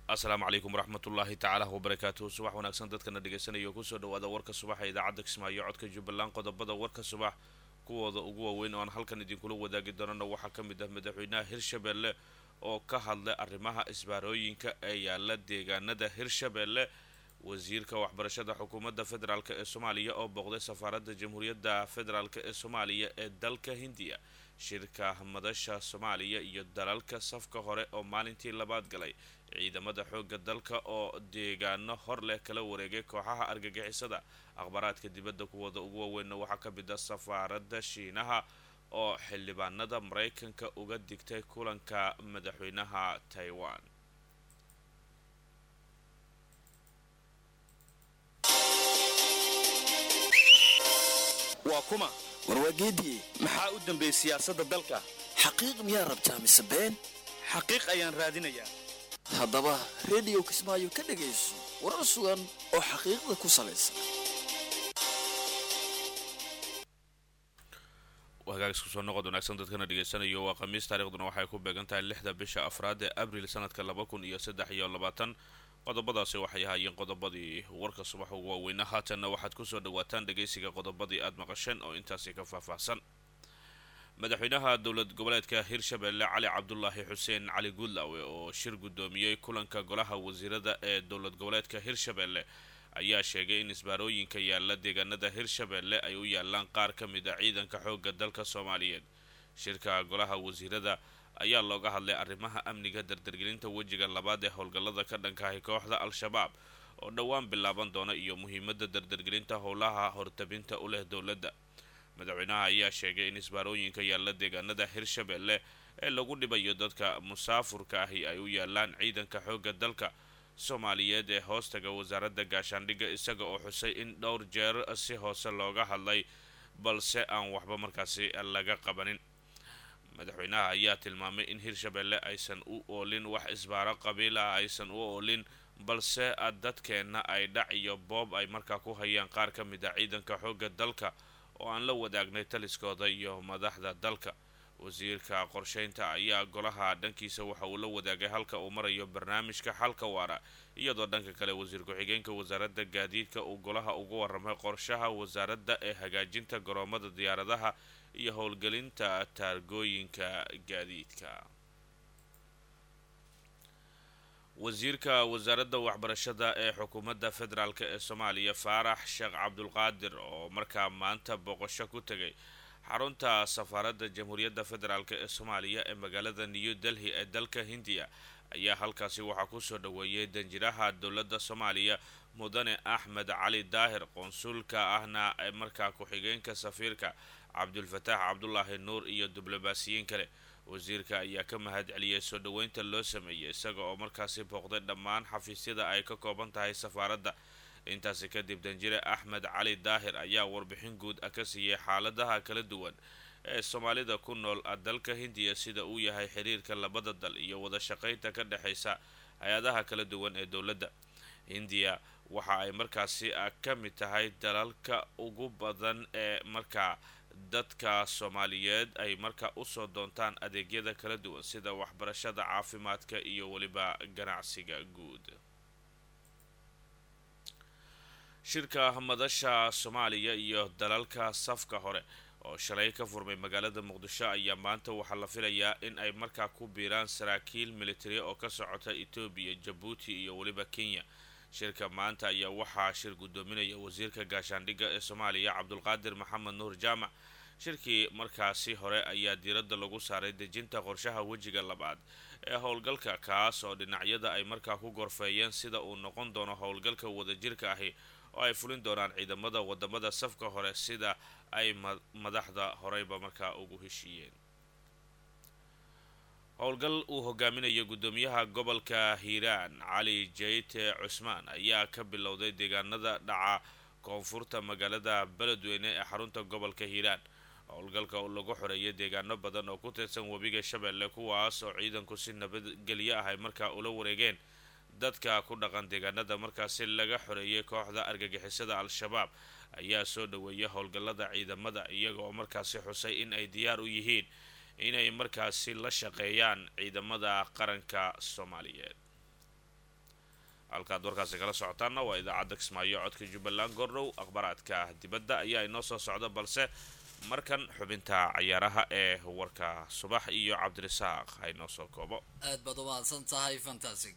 asalaamu calaykum waraxmatullaahi tacaala wabarakaatuhu subax wanaagsan dadkana dhegeysanaya kusoo dhawaada warka subaxa idaacadda kismaayo codka jubbaland qodobada warka subax kuwooda ugu waaweyn oo aan halkan idinkula wadaagi doonana waxaa ka mid ah madaxweynaha hirshabelle oo ka hadlay arrimaha isbaarooyinka ee yaala deegaanada hirshabelle wasiirka waxbarashada xukuumadda federaalk ee soomaaliya oo booqday safaaradda jamhuuriyadda federaalk ee soomaaliya ee dalka hindiya shirka madasha soomaaliya iyo dalalka safka hore oo maalintii labaad galay ciidamada xoogga dalka oo deegaano hor leh kala wareegay kooxaha argagixisada akhbaaraadka dibadda kuwooda ugu waaweynna waxaa ka mid ah safaaradda shiinaha oo xildhibaanada maraykanka uga digtay kulanka madaxweynaha taiwan waa kuma warwaageedii maxaa u dambeeyey siyaasadda dalka xaqiiq miyaa rabtaa mise been xaqiiq ayaan raadinayaa haddaba rediyo kismaayo ka dhegayso warar sugan oo xaqiiqda ku salaysan hagaagis kusoo noqod wanaagsan dadkana dhegeysanayo waa khamiis taarikhduna waxay ku beegan tahay lixda bisha afraad ee abril sanadka laba kun iyo saddex iyo labaatan qodobadaasi waxay ahaayeen qodobadii warka subax ugu waaweyna haatanna waxaad kusoo dhawaataan dhageysiga qodobadii aada maqasheen oo intaasi ka faahfaahsan madaxweynaha dowlad goboleedka hirshabelle cali cabdulaahi xuseen cali guudlaawe oo shir guddoomiyey kulanka golaha wasiirada ee dowlad goboleedka hirshabelle ayaa sheegay in isbaarooyinka yaala deegaanada hirshabelle ay u yaalaan qaar ka mid a ciidanka xoogga dalka soomaaliyeed shirka golaha wasiirada ayaa looga hadlay arrimaha amniga dardargelinta wejiga labaad ee howlgallada ka dhankahay kooxda al-shabaab oo dhowaan bilaaban doona iyo muhiimadda dardargelinta howlaha hortabinta u leh dowladda madaxweynaha ayaa sheegay in isbaarooyinka yaalla deegaanada hirshabelle ee lagu dhibayo dadka musaafurka ahi ay u yaalaan ciidanka xoogga dalka soomaaliyeed ee hoostaga wasaaradda gaashaandhigga isaga oo xusay in dhowr jeer si hoose looga hadlay balse aan waxba markaasi laga qabanin madaxweynaha ayaa tilmaamay in hirshabelle aysan u oolin wax isbaaro qabiil ah aysan u oolin balse dadkeenna ay dhac iyo boob ay markaa ku hayaan qaar ka mid a ciidanka xoogga dalka oo aan la wadaagnay taliskooda iyo madaxda dalka wasiirka qorsheynta ayaa golaha dhankiisa waxa uu la wadaagay halka uu marayo barnaamijka xalka waara iyadoo dhanka kale wasiir ku-xigeenka wasaaradda gaadiidka uu golaha uga waramay qorshaha wasaaradda ee hagaajinta garoomada diyaaradaha iyo howlgelinta taargooyinka gaadiidka wasiirka wasaaradda waxbarashada ee xukuumadda federaalk ee soomaaliya faarax sheekh cabdulqaadir oo markaa maanta booqasho ku tegay xarunta safaaradda jamhuuriyadda federaalk ee soomaaliya ee magaalada new delhi ee dalka hindiya ayaa halkaasi waxaa kusoo dhaweeyay danjiraha dowladda soomaaliya mudane axmed cali daahir qoonsuulka ahna ee markaa ku-xigeenka safiirka cabdulfataax cabdulaahi nuur iyo diblomaasiyiin kale wasiirka ayaa ka mahad celiyay soo dhoweynta loo sameeyey isaga oo markaasi booqday dhammaan xafiisyada ay ka kooban tahay safaaradda intaasi kadib danjire axmed cali daahir ayaa warbixin guud ah ka siiyey xaaladaha kala duwan ee soomaalida ku nool dalka hindiya sida uu yahay xiriirka labada dal iyo wada shaqaynta ka dhexaysa hay-adaha kala duwan ee dowladda hindiya waxa ay markaasi ka mid tahay dalalka ugu badan ee markaa dadka soomaaliyeed ay markaa usoo doontaan adeegyada kala duwan sida waxbarashada caafimaadka iyo weliba ganacsiga guud shirka madasha soomaaliya iyo dalalka safka hore oo shalay ka furmay magaalada muqdisho ayaa maanta waxaa la filayaa in ay markaa ku biiraan saraakiil militari oo ka socota etoobiya jabuuti iyo weliba kenya shirka maanta ayaa waxaa shir guddoominaya wasiirka gaashaandhigga ee soomaaliya cabdulqaadir maxamed nuur jaamac shirkii markaasi hore ayaa diiradda lagu saaray dejinta qorshaha wejiga labaad ee howlgalka kaas oo dhinacyada ay markaa ku gorfeeyeen sida uu noqon doono howlgalka wadajirka ahi oo ay fulin doonaan ciidamada wadamada safka hore sida ay madaxda horeyba markaa ugu heshiiyeen howlgal uu hogaaminayo guddoomiyaha gobolka hiiraan cali jeyte cusmaan ayaa ka bilowday deegaanada dhaca koonfurta magaalada beledweyne ee xarunta gobolka hiiraan howlgalka lagu xoreeyay deegaano badan oo ku tirsan webiga shabeelle kuwaas oo ciidanku si nabadgelyo ah ay markaa ula wareegeen dadka ku dhaqan deegaanada markaasi laga xoreeyay kooxda argagixisada al-shabaab ayaa soo dhaweeyay howlgallada ciidamada iyaga oo markaasi xusay in ay diyaar u yihiin inay markaasi la shaqeeyaan ciidamada qaranka soomaaliyeed halkaad warkaasi kala socotaanna waa idaacadda kismaayo codka jubbaland gordhow akhbaaraadka dibadda ayaa inoo soo socda balse markan xubinta cayaaraha ee warka subax iyo cabdirasaaq ha inoo soo koobo aad baad u mahadsan tahay fantasig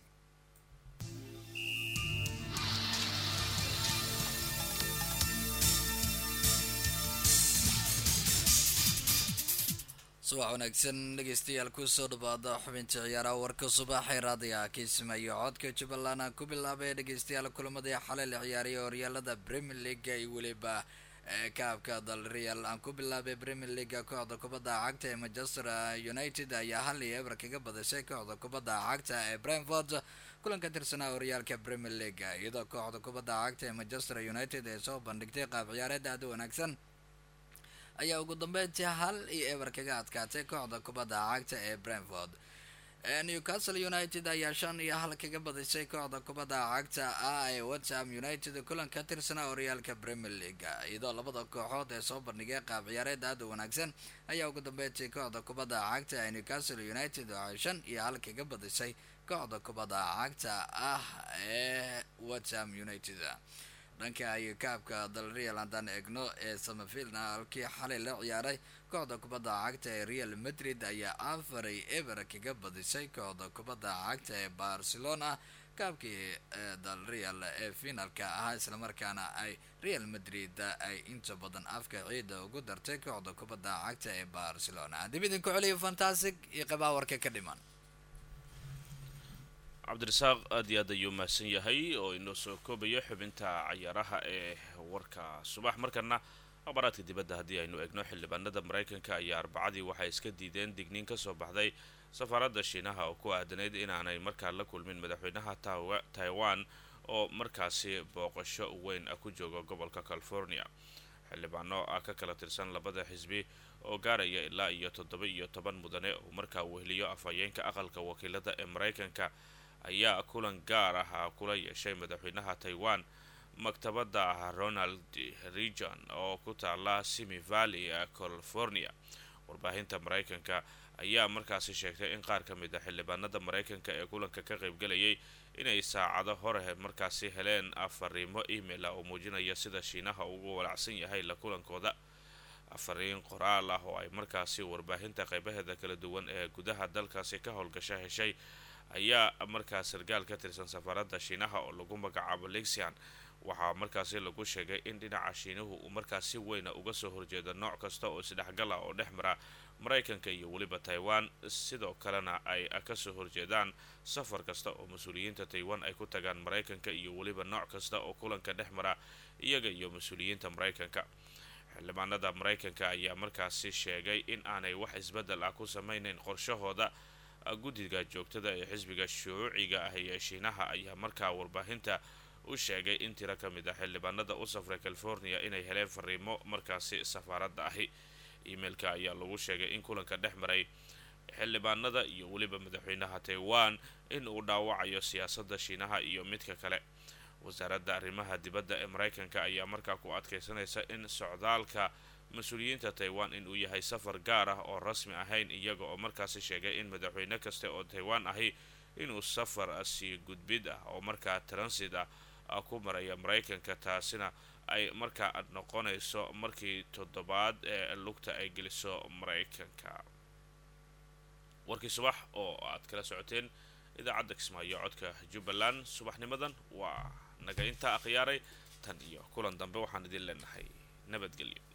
subax wanaagsan dhegeystayaal kusoo dhawaada xubinta ciyaaraha warka subaxee raadiga kismaayo codka jubbaland aan ku bilaabay dhegeystayaal kulamadii xalay la ciyaariyay horyaalada premier league iyo weliba kaabka dal real aan ku bilaabay premier league kooxda kubadda cagta ee manchester united ayaa hal iyo eber kaga badishay kooxda kubadda cagta ee brentford kulanka tirsanaa horyaalka premier league iyadoo kooxda kubadda cagta ee manchester united ee soo bandhigtay qaab ciyaareed aada wanaagsan ayaa ugu dambeyntii hal iyo eber kaga adkaatay kooxda kubadda cagta ee brentford newcastle united ayaa shan iyo hal kaga badisay kooxda kubadda cagta ah ee whatsam united kulan ka tirsanaa horyaalka premier league iyadoo labada kooxood ee soo bandhigay qaab ciyaareed aada wanaagsan ayaa ugu dambeyntii kooxda kubadda cagta ee newcastle united waxay shan iyo hal kaga badisay kooxda kubadda cagta ah ee whatsam united dhanka iyo kaabka dal real haddaan eegno ee samafilna halkii xalay la ciyaaray kooxda kubadda cagta ee real madrid ayaa afaray eber kaga badisay kooxda kubadda cagta ee barcelona kaabkii dal real ee finalka ahaa islamarkaana ay real madrid ay inta badan afka ciida ugu dartay kooxda kubadda cagta ee barcelona dib idinku celiyo fantastic iyo qabaa warka ka dhiman cabdirasaaq aad iyo aad ayuu mahadsan yahay oo inoo soo koobayo xubinta cayaaraha ee warka subax markana akhbaaraadka dibadda haddii aynu eegno xildhibaanada maraykanka ayaa arbacadii waxay iska diideen digniin kasoo baxday safaaradda shiinaha oo ku aadanayd inaanay markaa la kulmin madaxweynaha taiwan oo markaasi booqasho weyn ku jooga gobolka california xildhibaano ah ka kala tirsan labada xisbi oo gaaraya ilaa iyo toddoba iyo toban mudane uu markaa weheliyo afhayeenka aqalka wakiilada ee maraykanka ayaa kulan gaar ah kula yeeshay madaxweynaha taiwan maktabadda ronald regon oo ku taala simi valley california warbaahinta maraykanka ayaa markaasi sheegtay in qaar ka mid a xildhibaanada maraykanka ee kulanka ka qaybgalayay inay saacado hore markaasi heleen afariimo email ah oo muujinaya sida shiinaha ugu walacsan yahay la kulankooda afariin qoraal ah oo ay markaasi warbaahinta qeybaheeda kala duwan ee gudaha dalkaasi ka howlgasha heshay ayaa markaa sargaal ka tirsan safaaradda shiinaha oo lagu magacaabo lexian waxaa markaasi lagu sheegay in dhinaca shiinuhu uu markaas si weyna uga soo horjeedo nooc kasta oo isdhexgal ah oo dhex mara maraykanka iyo weliba taiwan sidoo kalena ay kasoo horjeedaan safar kasta oo mas-uuliyiinta taiwan ay ku tagaan maraykanka iyo weliba nooc kasta oo kulanka dhex mara iyaga iyo mas-uuliyiinta maraykanka xildhibaanada maraykanka ayaa markaasi sheegay in aanay wax isbeddel ah ku sameyneyn qorshahooda guddiga joogtada ee xisbiga shuuciga ah ee shiinaha ayaa markaa warbaahinta u sheegay in tiro ka mid ah xildhibaanada u safray california inay heleen fariimo markaasi safaaradda ahi emailka ayaa lagu sheegay in kulanka dhex maray xildhibaanada iyo weliba madaxweynaha taiwan in uu dhaawacayo siyaasadda shiinaha iyo midka kale wasaaradda arrimaha dibadda ee maraykanka ayaa markaa ku adkeysanaysa in socdaalka mas-uuliyiinta taiwan inuu yahay safar gaar ah oo rasmi ahayn iyaga oo markaasi sheegay in madaxweyne kasta oo taiwan ahi inuu safar sii gudbid ah oo markaa transit ah ku maraya maraykanka taasina ay markaa noqonayso markii toddobaad ee lugta ay geliso maraykanka warkii subax oo aad kala socoteen idaacadda kismaayo codka jubbaland subaxnimadan waa naga intaa akhyaaray tan iyo kulan dambe waxaan idin leenahay nabadgelyo